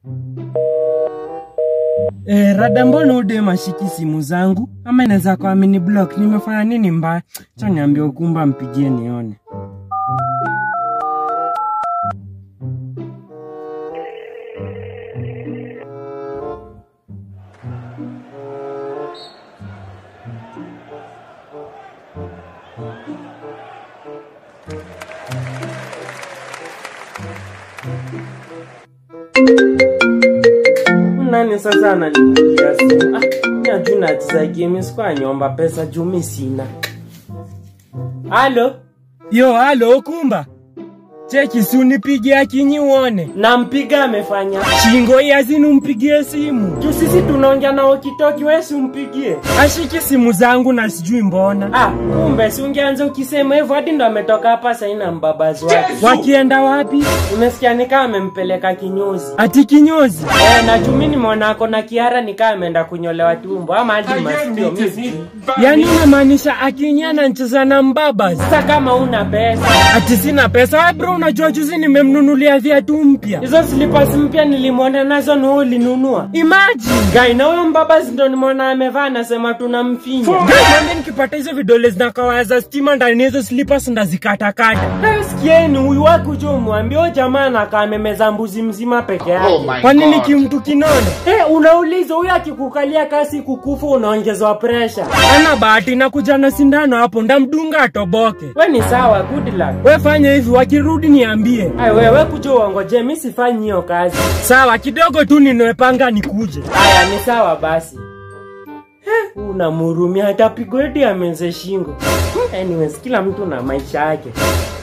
Eh, rada mbona ude mashiki simu zangu? Ama inaweza kwa mini block. Nimefanya nini mbaya? Cha niambie ukumba mpigie nione. Nani sasa ananipigia simu? Ah, mimi ajui nacheza game sikuwa nyomba pesa juu mimi sina. Halo? Yo, halo Kumba. Cheki si unipigie akinyi uone. Nampiga amefanya. Shingo yazini umpigie simu. Juu sisi tunaongea na wakitoki wewe si umpigie. Ashiki simu zangu na sijui mbona. Ah, kumbe si ungeanza ukisema hivyo hadi ndo ametoka hapa sasa na mbabazi wake. Wakienda wapi? Umesikia ni kama amempeleka kinyozi. Ati kinyozi? Eh, na juu mimi nimeona ako na kiara ni kama ameenda kunyolewa tumbo ama hadi masikio mimi. Yaani unamaanisha akinyia anacheza na mbaba? Sasa kama una pesa. Ati sina pesa. Wewe bro unajua juzi nimemnunulia viatu mpya. Hizo slippers mpya nilimwona nazo na wewe ulinunua. Imagine. Guy na huyo mbaba ndo nimeona amevaa anasema tunamfinya. Guy mwambie nikipata hizo vidole zinakawa za stima ndani ya hizo slippers ndazikatakata. Hey, sikieni huyu wako jo mwambie huyo jamaa anakaa amemeza mbuzi mzima peke yake. Oh my Kwa nini God. kimtu kinone? Eh, unauliza huyu akikukalia kasi kukufa unaongezwa pressure. Ana bahati na kuja na sindano hapo ndamdunga atoboke. We ni sawa, good luck. We fanya hivi wakirudi niambie. Ai wewe kuja uongoje, mimi sifanyi hiyo kazi. Sawa, kidogo tu ninwepanga nikuje. Haya ni sawa basi. Eh, Unamhurumia hata pigo eti ameze shingo. Anyways, kila mtu na maisha yake.